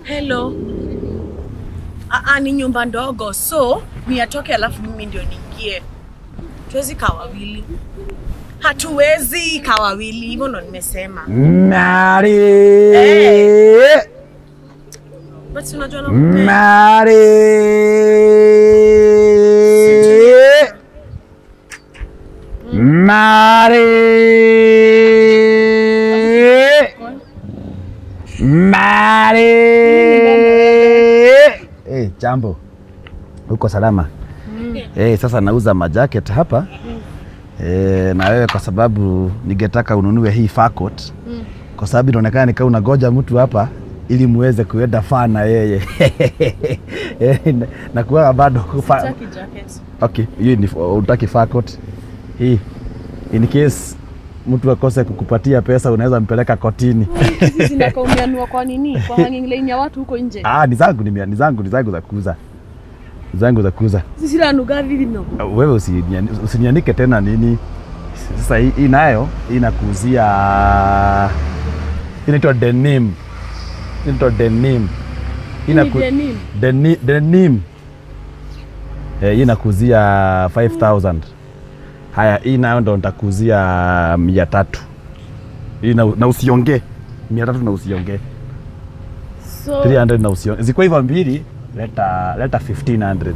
Hello. Aa, ni nyumba ndogo so ni atoke alafu mimi ndio niingie. Tuwezi kaa wawili. Hatuwezi kaa wawili, hivyo ndo nimesema. Mary. But unajua nakupenda. Mary. Mary. Mary. Eh, jambo. Uko salama? Eh, sasa nauza majacket hapa. Eh, na wewe kwa sababu ningetaka ununue hii fur coat. Kwa sababu inaonekana nikaa unagoja mtu hapa ili muweze kuenda faa na yeye. Eh, na- na kuwa bado fa- Sitaki jacket. Okay, hii ni utaki fur coat. Hii in case mtu akose kukupatia pesa unaweza mpeleka kotini. Hizi zinakaa umeanua kwa nini? Kwa hanging line ya watu huko nje. Ah, ni zangu ni, ni zangu ni zangu za kuuza. Ni zangu za kuuza. Sisi lanuga vivi no. Uh, Wewe usiniani- usinianike tena nini. Sasa hii hii nayo hii inakuuzia inaitwa denim. Inaitwa denim. Hii Inaku- ni denim. Deni, denim. Eh, hii nakuzia 5000. Haya, hii nayo ndo nitakuzia mia tatu. Hii na, na usiongee mia tatu na usiongee So 300 na usiongee. Ziko hivyo mbili, leta leta 1500.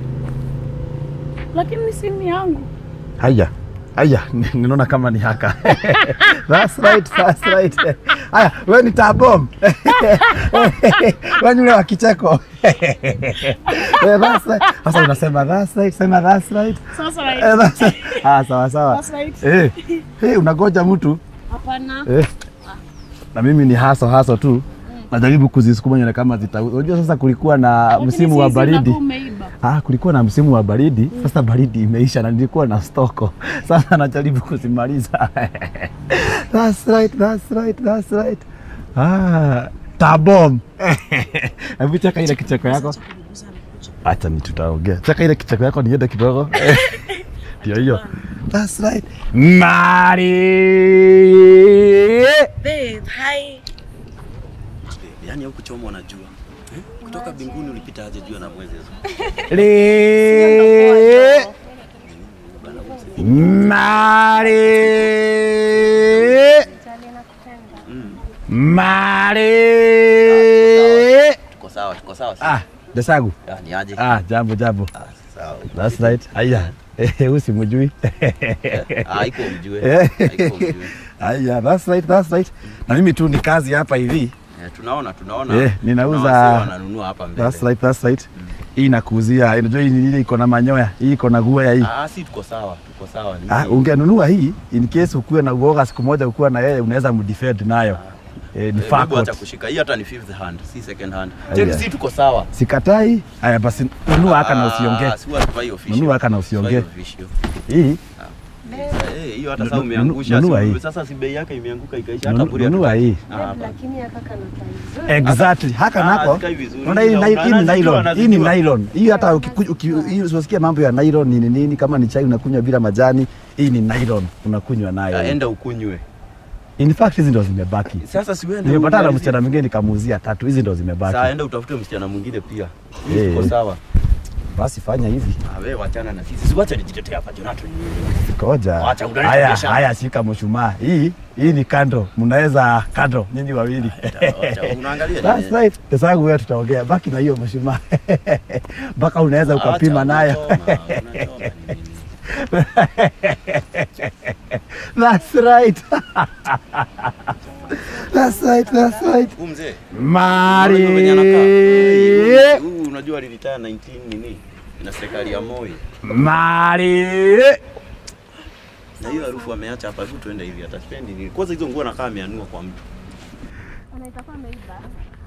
lakini si ni yangu. Haya, haya, ni- ninaona kama ni haka. that's right, that's right. Haya, wewe ni tabom. wewe ni ule wa kicheko. Eh, that's right. Sasa unasema that's right, sema that's right. Sasa Eh, right. that's right. Ah, sawa sawa. That's right. Eh, eh, unagoja mtu Hapana. eh. Na mimi ni haso haso tu. Najaribu kuzisukuma nione kama zita. Unajua sasa kulikuwa na Lakini msimu si wa hizi baridi. unakuwa umeiba. Ah, kulikuwa na msimu wa baridi. Sasa baridi imeisha na nilikuwa na stoko. Sasa najaribu kuzimaliza. that's right, that's right, that's right. Ah, tabom. Hebu cheka ile kicheko yako. Acha ni tutaongea. Cheka ile kicheko yako niende kidogo. Ndio hiyo. That's right. Mari. Babe, hi. Yaani huku choma unajua. Eh? Kutoka mbinguni ulipita aje jua na mwezi hizo? Le. Mari. Mari. Tuko sawa, tuko sawa. Ah, Desagu. Ah, ni aje? Ah, jambo jambo. Ah, sawa. That's right. Aya. Eh, usimjui. Ah, iko mjue. Eh. Iko mjue. Aya, that's right, that's right. Na mimi tu ni kazi hapa hivi. Eh, tunaona tunaona. Eh, ninauza- Kuna wasee wananunua hapa mbele. That's right, that's right. Hii nakuuzia, unajua hii ni ile iko na manyoya, hii iko na guaya hii. Ah, si tuko sawa, tuko sawa. Ni Ah, ungenunua hii in case ukuwe na uoga siku moja ukuwa na yeye unaweza mdefend nayo. Eh, ni Eh, fur hebu acha coat. kushika. Hii hata ni fifth hand, si second hand. Aya. Tena si tuko sawa. Sikatai. Haya basi nunua haka na usiongee. Ah, si watu official. Nunua haka na usiongee. Sio official. Hii Eh, hiyo hata Nu- sasa nu- umeangusha. nunua si- hii. Sasa si bei yake imeanguka ikaisha hata nunu- bure. nunua hii. Ah, hapa. lakini ya kaka na Exactly. Haka Ah, nako. hazikai vizuri. Unaona hii Ila ni- hii ni unazijua, nylon. Hii ni unazijua. nylon. Hii hata ukiku- uki- hii usiposikia mambo ya nylon ni nini nini kama ni chai unakunywa bila majani, hii ni nylon unakunywa nayo. Ah, Enda ukunywe. In fact hizi ndo zimebaki. Sasa si uende Nimepatana na umalizie. msichana mwingine nikamuuzia tatu, hizi ndo Sasa zimebaki. enda utafute msichana mwingine pia. Eh. Hii tuko sawa. Basi fanya hivi. Ah, wewe wachana na sisi. Siwache nijitetea hapa Jonathan. Koja. Wacha unaleta Haya, biashara. haya shika mshumaa. Hii hii ni kando. Mnaweza kando nyinyi wawili. Wacha, Unaangalia That's nini? right. Pesa yangu wewe tutaongea. Baki na hiyo mshumaa. Mpaka unaweza Acha, ukapima nayo. unachoma, unachoma ni nini? That's right. That's right. That's right. Huyu mzee. Mari. unajua venye anakaa? Huyu unajua aliretire 19 nini? Na serikali ya Moi. Mari. Na hiyo harufu ameacha hapa, hebu tuende hivi ataspendi nini? Kwanza hizo nguo nakaa ameanua kwa mtu. anaitakuwa ameiba